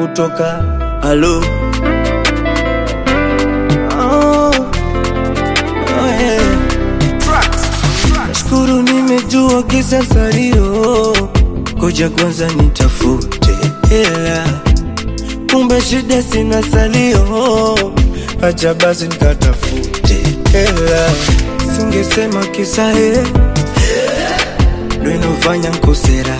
kutoka halo oh, oh, yeah. Nashukuru nimejua kisa salio, koja kwanza nitafute hela, kumbe shida sina salio, acha basi nikatafute hela, singesema kisa he ndo inofanya nkosera,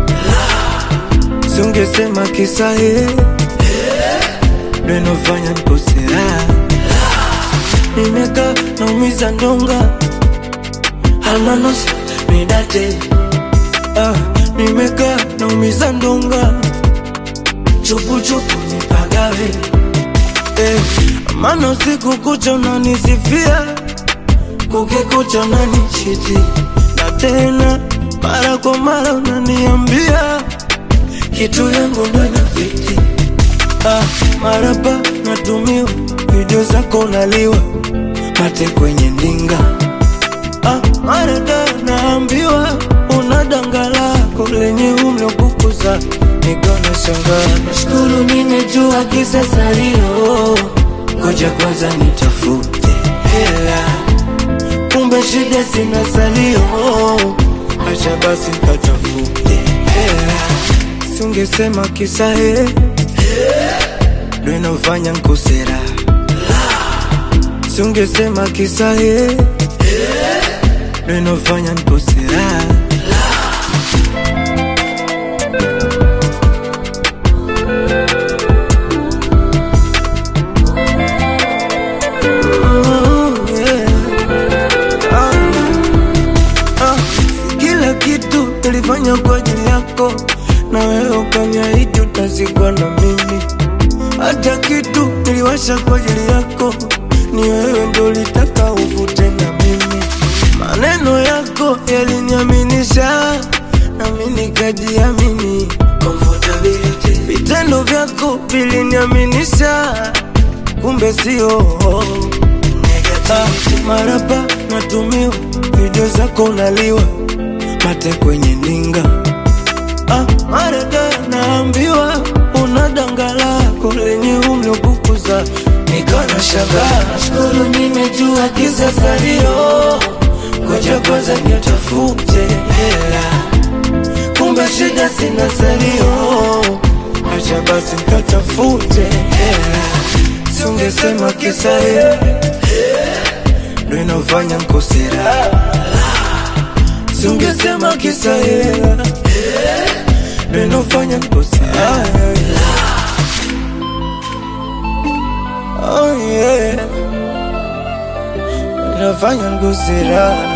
singesema kisa he ndo inofanya nkosera, nimekaa naumiza ndonga almanos nidate ah, nimekaa naumiza ndonga chupuchupu nipagawe eh, maana usiku kucha unanisifia kukikucha unanichiti na tena mara kwa mara unaniambia kitu yangu ndo inafiti ah, marapa natumiwa video zako unaliwa mate kwenye ndinga Ah, marada naambiwa una danga lako lenye umlokukuza nikona shangaa. Nashukuru nimejua kisa salio, ngoja kwanza nitafute hela, kumbe shida sina salio, acha basi nikatafute hela, singesema kisa he ndo inafanya nkosera, singesema kisa he ndo inafanya nkosera. Mm, yeah. Ah, ah, si kila kitu nilifanya kwa ajili yako, na wewe ukaniahidi utazikwa na mimi. Hata kitu niliwasha kwa ajili yako, ni wewe ndo ulitaka uvute na mimi. Maneno yako yaliniaminisha, nami nikajiamini. Comfortability. Vitendo vyako viliniaminisha, kumbe sio Ah, marapa natumiwa video zako unaliwa mate kwenye ninga ah, marada naambiwa una danga lako lenye umlokukuza nikana shagaa shukuru nimejua kisa salio koja kwanza nitafute hela kumbe shida sina salio acha basi nikatafute hela singesema kisa hela ndo inafanya nkosera, singesema kisa hela ndo inafanya nkosera. Oh yeah, inafanya nkosera.